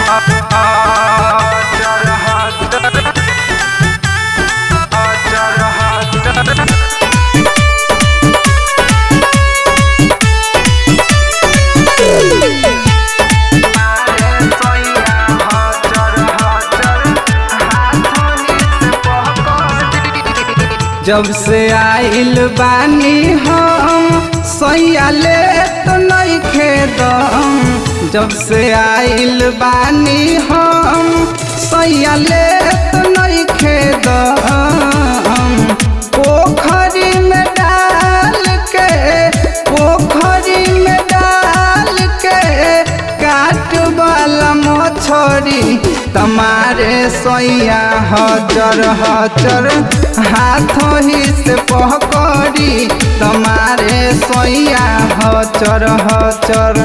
जब से आइल बानी हम सैया ले तो नहीं खेदम जब से आइल बानी हम सैया ले तो नहीं खेदम पोखरी में डाल के पोखरी में डाल के काट वाला मछरी तमारे सैया हजर हजर हाथों ही से पकड़ी तमारे सैया हजर हजर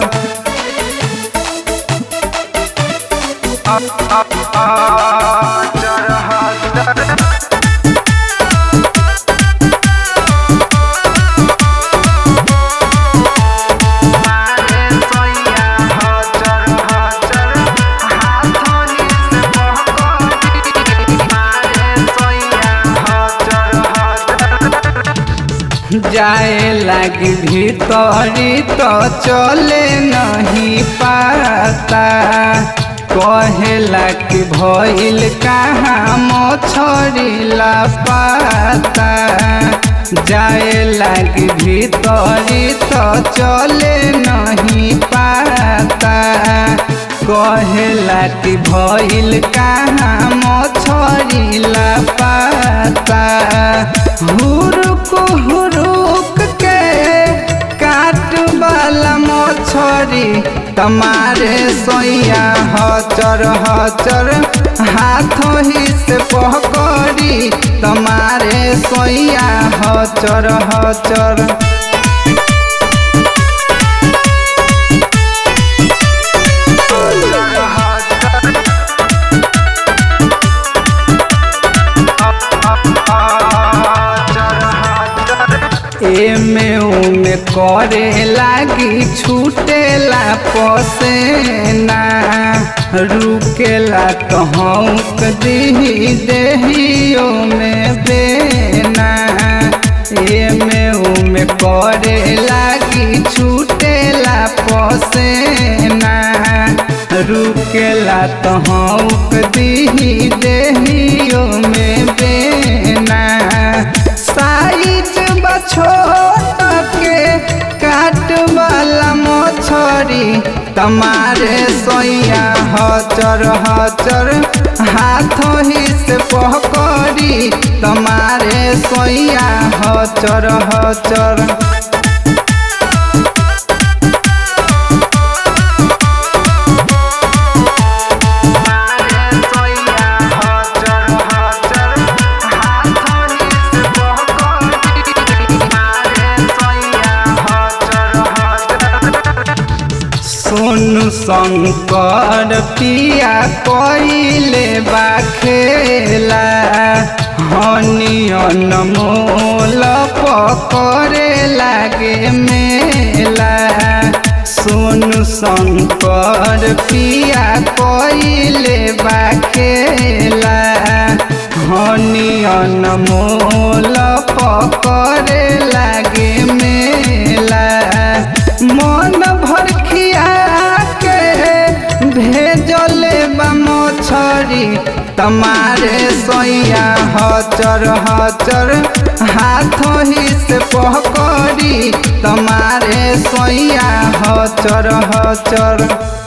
हजर हजर जाए लगी भीतरी तो चले नहीं पाता कहेला कि भइल कहाँ मछरी ला पाता जाए लगी भीतरी तो चले नहीं पाता कहेला कि भइल कहाँ मछरी ला पाता हुरुक हुरुक के काट वाला मछरी तमारे सोया हचर हचर हाथों ही से पकड़ी तमारे सोया हचर हचर एमे उमे करे लागी छूटेला पसेना रुकेला तो हौक दी देहियो में बेना एमे उमे करे लागी छूटेला पसेना रुकेला तो हौक दी देहियो में बेना साइज छोट के काट वाला मछरी तमारे सोया हचर हचर हाथों ही से पकड़ी तमारे सोया हचर हचर सोनू शंकर पिया कइले बा खेला हनियन मोल पकड़े लागे मेला सोनू शंकर पिया कइले बा खेला हनियन मोल पकड़े लागे मेला मन भर खिया के भेजले बा मछरी तमारे सोया हचर हचर हाथों ही से पकड़ी तमारे सोया हचर हचर